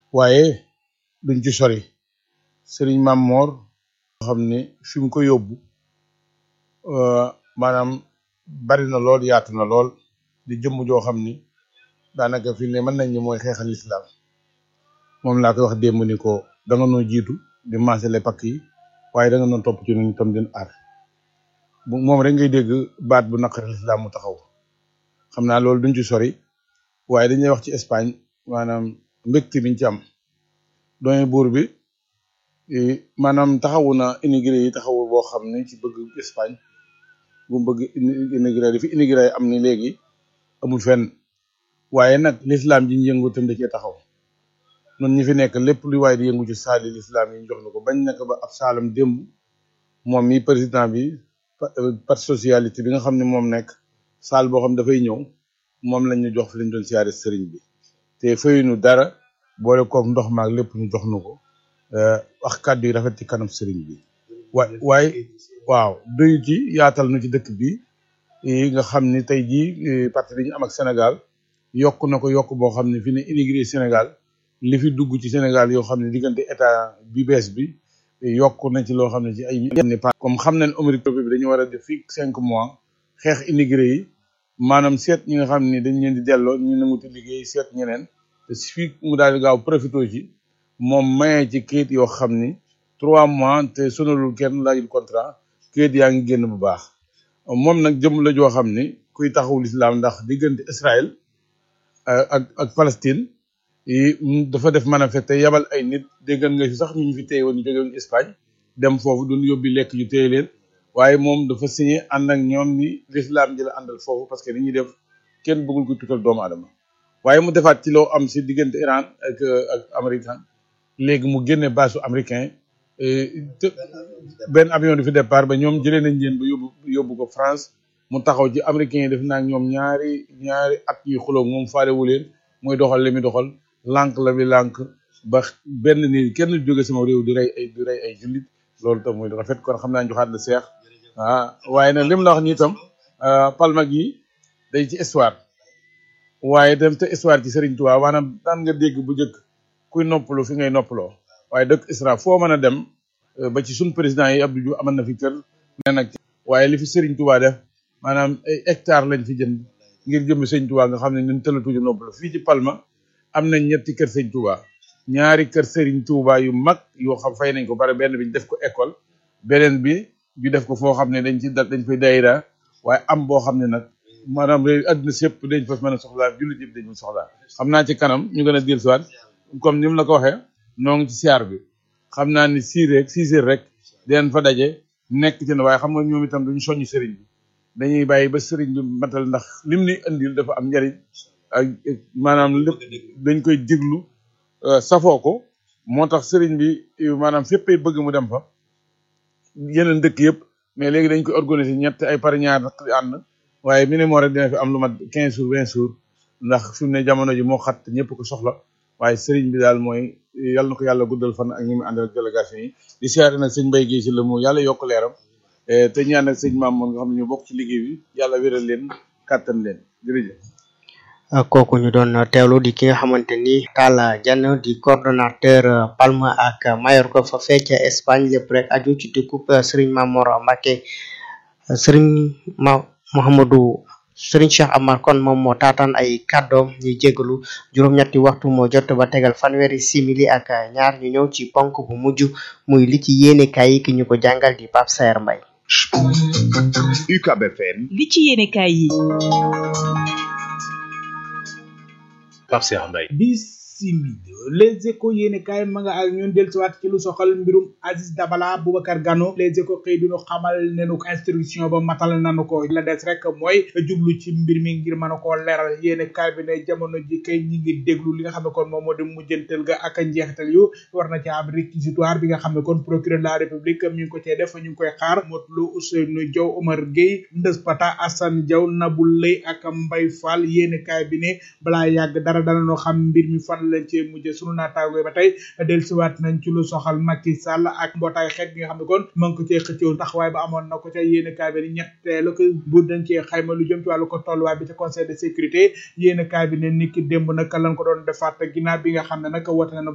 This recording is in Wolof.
waaye duñ ci sori sëriñ Mam Moor xam ne fi mu ko yóbbu maanaam bari na lool yaatu na lool di jëmm joo xam ni daanaka fi ne mën nañ ni mooy xeexal lislaam moom laa koy wax démb ni ko da nga noo jiitu di maasale pakk yi waaye da nga noo topp ci ñun tam din aar bu moom rek ngay dégg baat bu naqari lislaam mu taxaw xam naa loolu duñ ci sori waaye dañuy wax ci Espagne maanaam mbégte biñ ci am doone buur bi maanaam taxawu na immigré yi taxawu boo xam ne ci bëgg Espagne bu bëgg immigré di fi immigré am ni léegi amul fenn waaye nag l'islam ji ñu yëngu tam da cee taxaw noonu ñi fi nekk lépp lu waaye di yëngu ci saali l'islam yi ñu jox na ko bañ nekk ba ab saalam démb moom mi président bi parti socialiste bi nga xam ne moom nekk saal boo xam dafay ñëw moom lañ ñu jox fi lañ doon siyaare sëriñ bi te fayuñu dara boole kook ndox maag lépp ñu jox nu ko wax kàddu yi rafet ci kanam sëriñ bi waay waaye waaw doyu ci yaatal nu ci dëkk bi nga xam ni tey jii parti bi ñu am ak Sénégal yokk na ko yokk boo xam ne fi ne immigré Sénégal li fi dugg ci Sénégal yoo xam ne diggante état bi bees bi yokk na ci loo xam ne ci ay ne comme xam nañ Amérique bi dañu war a def fii cinq mois xeex immigré yi maanaam seet ñi nga xam ni dañ leen di delloo ñu nanguti liggéey seet ñeneen te fii mu daal di gaaw profité ci moom mayee ci kayit yoo xam ni trois mois te sonalul kenn laajul contrat kayit yaa ngi génn bu baax moom nag jëm la joo xam ni kuy taxawul islam ndax diggante Israël ak ak Palestine dafa def manifeste yabal ay nit déggan nga fi sax ñu fi téye woon ñu jóge woon Espagne dem foofu duñ yóbbi lekk ñu téye leen waaye moom dafa signé ànd ak ñoom ni l'islam ji la àndal foofu parce que li ñuy def kenn bëggul ko tukkal doomu adama waaye mu defaat ci loo am si diggante Iran ak ak américain léegi mu génne baasu américain te benn avion du fi départ ba ñoom jëlee nañ leen ba yóbbu yóbbu ko France mu taxaw ci américain yi def naa ñoom ñaari ñaari at yu xuloo moom faalewu leen mooy doxal li muy doxal lànk la bi lànk ba benn nii kenn jóge sama réew di rey ay di rey ay jullit loolu tam muy rafet kon xam naa ñu joxaat la seex ah waaye nag lim la wax nii itam palma gi day ci histoire waaye dem te histoire ci Serigne Touba maanaam daan nga dégg bu njëkk kuy noppalu fi ngay noppaloo waaye dëkk Isra foo mën a dem ba ci suñ président yi Abdou Diouf amal na fi kër ne nag waaye li fi Serigne Touba def maanaam ay hectare lañ fi jënd ngir jëmbi Serigne Touba nga xam ne ñun tëlatuñu noppalu fii ci Palma am nañ ñetti kër Serigne Touba ñaari kër Serigne Touba yu mag yoo xam fay nañ ko bare benn bi ñu def ko école beneen bi ñu def ko foo xam ne dañ ci dañ fay dayra waaye am boo xam ne nag maanaam réew àdduna si yëpp dañ fa mën a soxlaa jullit yëpp dañ fa soxlaa xam naa ci kanam ñu gën a dir siwaat comme ni mu la ko waxee noo ngi ci siyaar bi xam naa ni six rek six heures rek dinañ fa daje nekk ci ne waaye xam nga ñoom itam duñu soññ sëriñ bi dañuy bàyyi ba sëriñ bi matal ndax lim ni indil dafa am njariñ ak maanaam lépp dañ koy diglu safoo ko moo tax sëriñ bi maanaam féppay bëgg mu dem fa yeneen dëkk yëpp mais léegi dañ koy organiser ñett ay par ñaar ànd waaye minimum rek dina fi am lu mat quinze jours vingt jours ndax fi mu ne jamono ji moo xat ñëpp ko soxla waaye sëriñ bi daal mooy yàlla na ko yàlla guddal fan ak ñi mu àndal ak délégation yi di siyaare nag sëñ Mbaye Guèye si la mu yàlla yokk leeram te ñaan ak sëñ maam moom nga xam ne ñu bokk ci liggéey bi yàlla wéral leen kàttan leen jërëjëf kooku ñu doon teewlu di ki nga xamante ni Talla Diagne di coordonnateur Palma ak Mallorca fa fecc Espagne lépp rek aju ci dëkkub Serigne Mamor Mbacké Serigne ma Mouhamadou Serigne Cheikh Amar kon moom moo taataan ay kàddoom ñuy jégalu juróom-ñetti waxtu moo jot ba tegal fanweeri simili ak ñaar ñu ñëw ci ponk bu mujj muy li ci yéene kaay yi ki ñu ko jàngal di Pape Saer Mbaye UCAB FM li ci yéene kaay yi Pape Cheikh Mbaye bisimila les échos yéene kaay ma nga ak ñun dellusiwaat ci lu soxal mbirum Aziz Dabala Boubacar Gano les échos xëy dinu xamal nenu ko instruction ba matal nanu ko la des rek mooy jublu ci mbir mi ngir mën a koo leeral yéene kaay bi ne jamono ji kay ñi ngi déglu li nga xam ne kon moom moo di mujjantal ga ak njeexital yu war na ci am réquisitoire bi nga xam ne kon procureur de la république mi ngi ko cee def ñu ngi koy xaar Modou Ousseynou Diaw Omar Gueye Ndës Pata Assane Diaw Nabou Lay ak Mbaye Fall yéene kaay bi ne balaa yàgg dara dana noo xam mbir mi fan lañ cee mujjee sunu naataango ba tey dellusiwaat nañ ci lu soxal Macky Sall ak mbootaay xeet gi nga xam ne kon ma ngi ko cee xëccoon taxawaay ba amoon na ko ca yéene kaay bi ne ñetteelu ko bu dañ cee xayma lu jëm ci wàllu ko tolluwaay bi ca conseil de sécurité yéene kaay bi ne niki démb nag lan ko doon defaat ginnaaw bi nga xam ne nag woote na